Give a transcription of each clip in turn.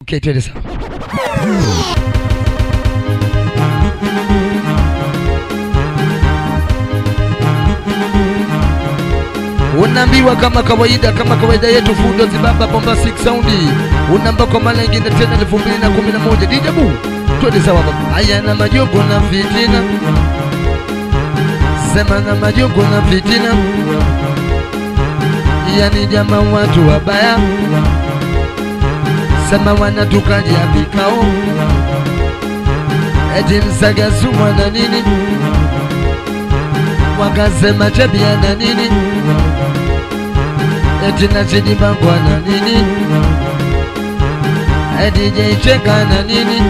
Okay, twende sawa. Unaambiwa kama kawaida, kama kawaida yetu fundo zibaba bomba 6 saundi. Unaamba kwa mara nyingine tena 2011 DJ Bu. Twende sawa baba. Haya na majongo na fitina. Sema na majongo na fitina. Yani jamaa watu wabaya. Sema wanatukalia vikao. Eti msaga sumwa na nini? Wakasema chabia na nini? Eti nazidi bangwa na nini? Eti jaicheka na nini?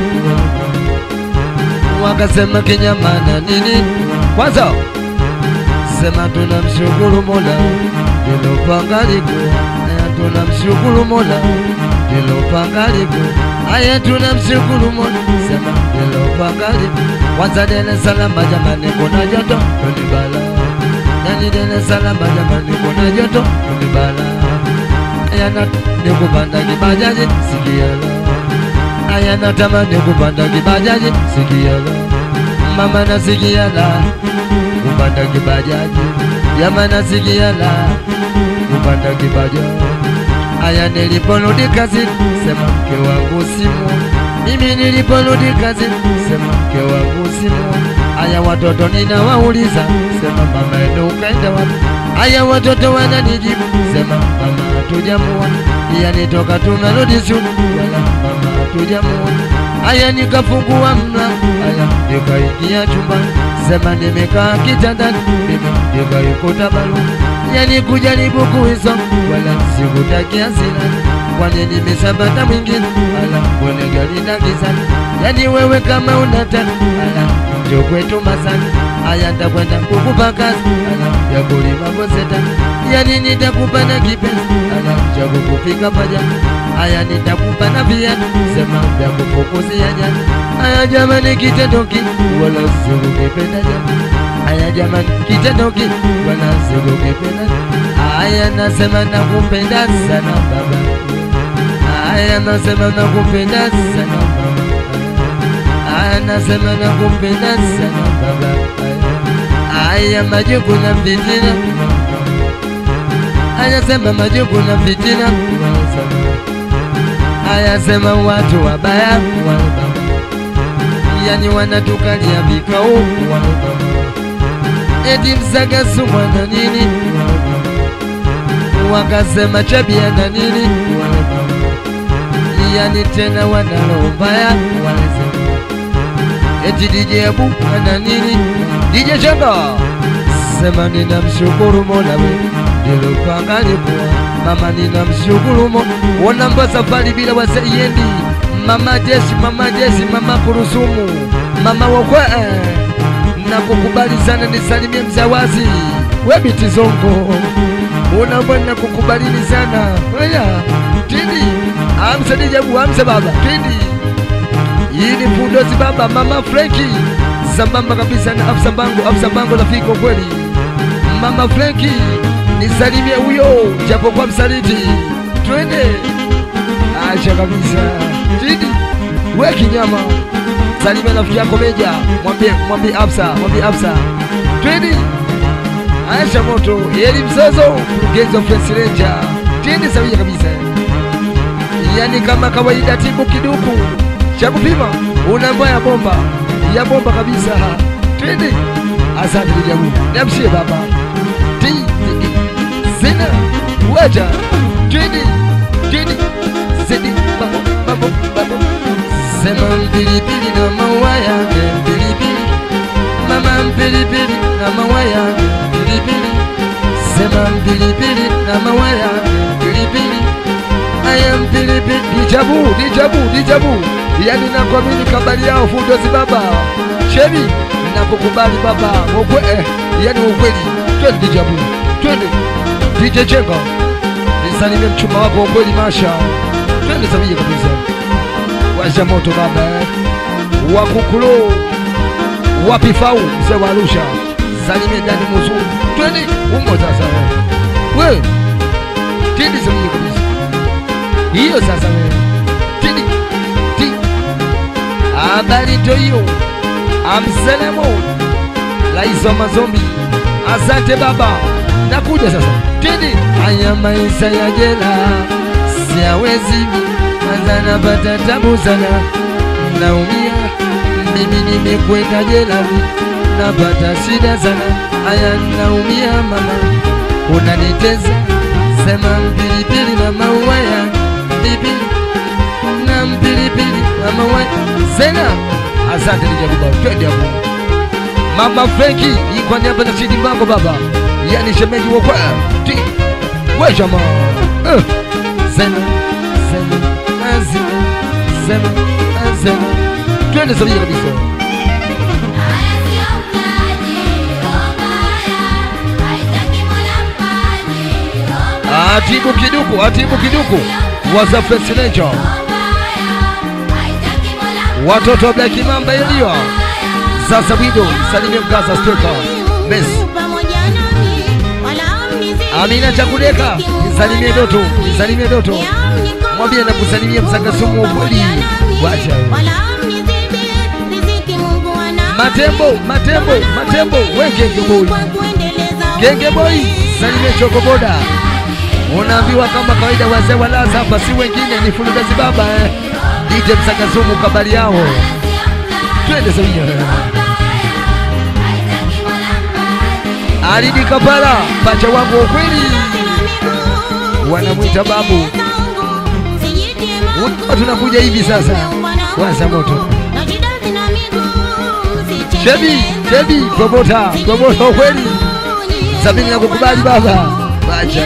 Wakasema kinyama na nini? Kwanza sema tunamshukuru Mola lilopanga liko, aya tunamshukuru Mola lilopanga liko, aya tunamshukuru Mola sema lilopanga liko. Kwanza Dar es Salaam jamani, kuna joto ni bala, yani Dar es Salaam jamani, kuna joto ni bala, aya na nikupanda kibajaji sikia la, aya natamani kupanda kibajaji sikia la, mama nasikia la kupanda kibajaji Yama nasikia la kupanda kibajaji. Aya, niliporudi kazi sema mke wangu simu, mimi niliporudi kazi sema mke wangu simu. Aya, watoto ninawauliza sema mama ndo ukaenda wapi? Aya, watoto wananijibu sema mama hatujamuona, yani toka tunarudi shule wala mama hatujamuona. Aya, nikafungua mlango, aya nikaingia chumbani sema nimekaa kitandani mimi nikaikuta barua yani kujaribu kuisoma wala sikutakia sila kwani nimesabata mwingine ala kwenye gari na gizani yani wewe kama unataka ala njo kwetu masani aya ndakwenda kukupa kazi ala ya kulima boseta yani nitakupa na kipenzi ala cha kukupika paja aya nitakupa na viatu sema vya kufukuzia jana aya jamani kitendo ki wala sikukipenda jamani aya jamani kitendo ki wala sikukipenda aya nasema nakupenda sana baba aya nasema nakupenda sana baba aya nasema nakupenda sana baba aya majuku na fitina aya sema majuku na fitina aya sema watu wabaya wale baba yani wanatukalia vikao wale baba eti msaga sumwa na nini wakasema chabia na nini wale baba yani tena wanalo mbaya wale sema eti DJ Abu ana nini DJ Changa sema ninamshukuru Mola we nilopanga likuwa mama ninamshukuru Mola wanamba safari bila wasaiendi mama Jesi mama Jesi mama Kurusumu mama wakwe na kukubali sana nisalimie mzawazi we biti zongo unamba na kukubalini sana oya tindi amsa DJ Abu amsa baba tindi hii ni Fundozi baba, mama Frenki sambamba kabisa na afisa bango, afisa bango rafiki kwa kweli. Mama Frenki nisalimie huyo, japo kwa msaliti, twende acha kabisa tidi we kinyama, salimia rafiki yako Meja, mwambie mwambie afisa, mwambie afisa, twende acha moto, yeli mzozo, mkurugenzi wa French Ranger, twende sawia kabisa, yani kama kawaida, tibu kiduku cha kupima unaambia ya bomba ya bomba kabisa. Twende, asante Lijabu, niamshie baba ti ti- zina wacha twende twende zidi babo babo babo sema mpilipili na maua yake mpilipili mama mpilipili na maua yake mpilipili sema mpilipili na maua yake mpilipili aya mpilipili dijabu dijabu dijabu yani nakwamini kabali yao fundozi baba shebi nakukubali baba wakwe eh, yani ukweli twende dijabu twende DJ Chenga nisalimie mchumba wako ukweli masha twende sabia kabisa washa moto baba eh. wakukulo wapi fau mzee wa Arusha salimie ndani muzuri twende umo sasa we we twende sabia kabisa hiyo sasa wewe twende habari ndio hiyo. Amselemo rais wa mazombi, asante baba, nakuja sasa. Tini haya maisha ya jela siawezi, kwanza napata tabu sana, naumia mimi, nimekwenda jela napata shida sana, haya naumia mama, unaniteza sema mpilipili na maua ya pilipili na mpilipili na maua sena. Asante Lijakuba, twende hapo. Mama Frenki iko niaba na Sidi Mbango baba, yani shemeji wa kwa ti we jama uh. sema sema azima sema azima twende sabia kabisa. Atibu kiduku, atibu kiduku, waza presidential watoto wa Black Mamba iliyo sasa wido salimie mkaza steka Messi Amina Chakudeka, nisalimie Doto, nisalimie Doto, mwambie na kusalimia msangasumu ukweli. Wacha Matembo, Matembo, Matembo, we Genge Boy, Genge Boy, salimie Chokoboda. Unaambiwa kama kawaida, wazee walaza hapa si wengine ni Fulugazi baba eh. Dite msangasumu kabali yao, twende sawia Alidi Kapala, pacha wangu wa ukweli, wanamwita babu. Wa- Tunakuja hivi sasa, waza moto. Shebi, Shebi, promota, promota wa ukweli, Sabini na kukubali baba, wacha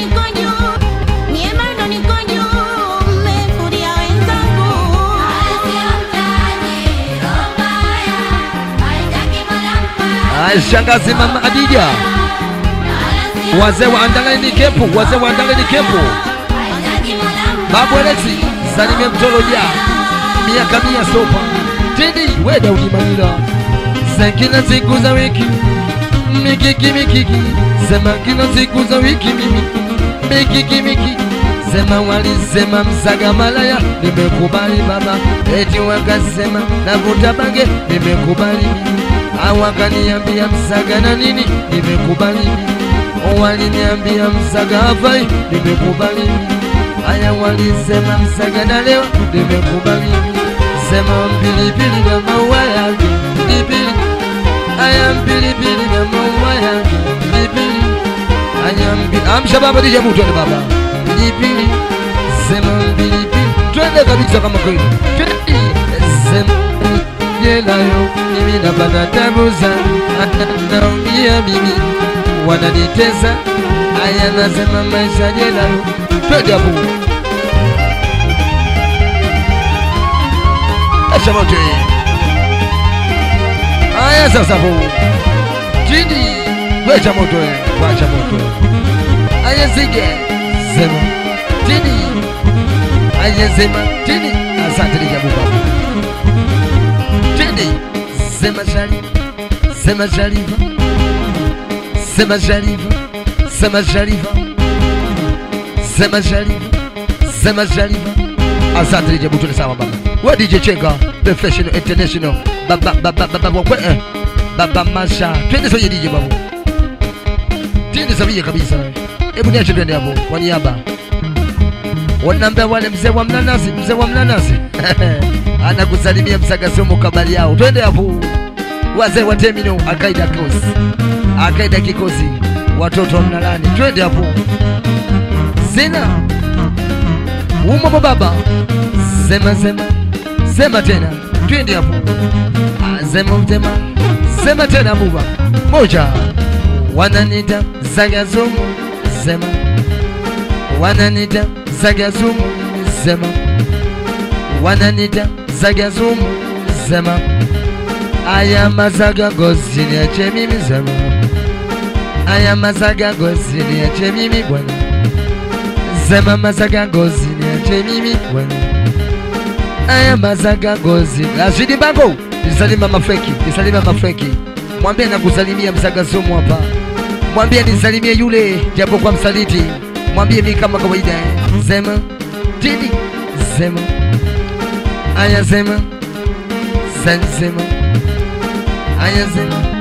Aya, shangazi mama Adija, wazee wa Andangani Kepu, wazee wa Andangani Kepu, babu Alexi, salimie mtoloja, miaka mia sopa, tidi we Daudi Manila, za kila siku za wiki, mikiki mikiki, sema kila siku za wiki mimi, mikiki mikiki Sema walisema msaga malaya, nimekubali baba. Eti wakasema navuta bange, nimekubali mimi. Au wakaniambia msaga na nini, nimekubali mimi. Waliniambia msaga hafai, nimekubali mimi. Haya walisema msaga na leo, nimekubali mimi. Sema mpilipili na maua yake, pilipili. Haya mpilipili na maua yake, pilipili. Haya mpi- amsha baba, DJ Mu, twende baba pilipili sema pilipili twende kabisa kama kweli Twende. sema jelayo mimi napata tabu sana naumia mimi wananitesa haya nasema maisha jelayo twende hapo Asha moto haya sasa hapo chini wecha moto eh, wacha moto haya zige sema tini ayesema tini asante lijabuba tini sema sharifa sema sharifa sema sharifa sema sharifa sema sharifa sema sharifa asante lijabu tuni sawa baba we DJ Chenga professional international baba baba baba wakwe eh. baba masha twende soje DJ babu tini sabia kabisa hebu niache twende hapo kwa niaba wanaambia wale mzee wa mnanasi, mzee wa mnanasi anakusalimia msagasumu kabali yao. Twende hapo, wazee wa Temino, akaida kosi, akaida kikosi, watoto wa mnalani, twende hapo. Sina umo baba, sema sema sema tena, twende hapo. Ah, Sema mtema, sema tena buba moja, wananita zagazumu, sema wananita zagazumu sema wananita zagazumu sema aya mazaga gozi niache mimi sema aya mazaga gozi niache mimi bwana sema mazaga gozi niache mimi bwana aya mazaga gozi azidi bango nisalima mafreki nisalima mafreki mwambie na kusalimia mzagasumu hapa mwambie nisalimie yule japo kwa msaliti mwambie mi kama kawaida eh. sema tini sema aya sema Sensema Aya sema